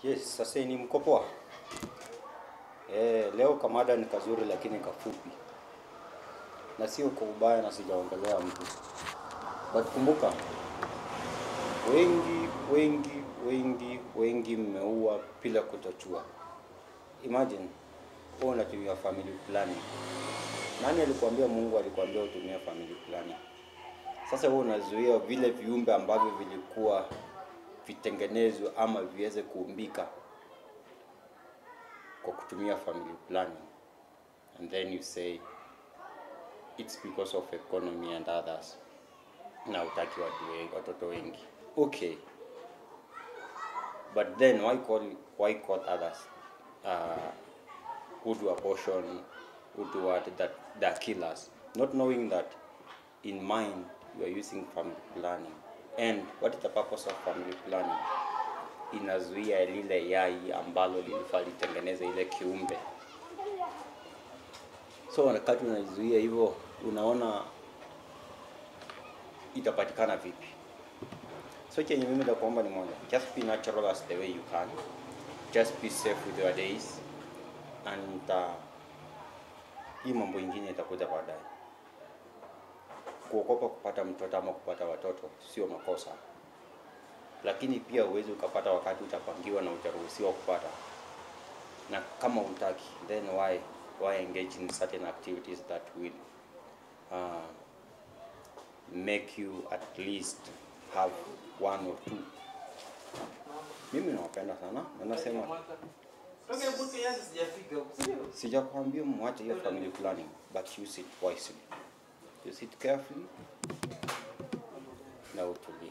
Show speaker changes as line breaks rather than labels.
Yes, sasa ni mko poa? Eh, leo kamada ni kazuri lakini kafupi. Na sio kwa ubaya na sijaongelea mtu. But kumbuka wengi wengi wengi wengi mmeua bila kutojua. Imagine wewe unatumia family planning. Nani alikuambia Mungu alikuambia utumie family planning? Sasa wewe unazuia vile viumbe ambavyo vilikuwa vitengenezwe ama viweze kuumbika kwa kutumia family planning and then you say it's because of economy and others na utaki watu wengi, watoto wengi okay but then why call why call others uh, who do abortion who do what that that killers not knowing that in mind you are using family planning and what is the purpose of family planning inazuia lile yai ambalo lilifaa litengeneze ile kiumbe so wakati unaizuia hivyo unaona itapatikana vipi so chenye mimi nakuomba ni moja just be natural as the way you can just be safe with your days and uh, hii mambo ingine itakuja baadaye kuogopa kupata mtoto ama kupata watoto sio makosa lakini pia uwezi ukapata wakati utapangiwa na utaruhusiwa kupata na kama utaki then why why engage in certain activities that will uh, make you at least have one or two mimi nawapenda sana na nasema sijakwambia mwache hiyo family planning but use it wisely use it carefully na utulie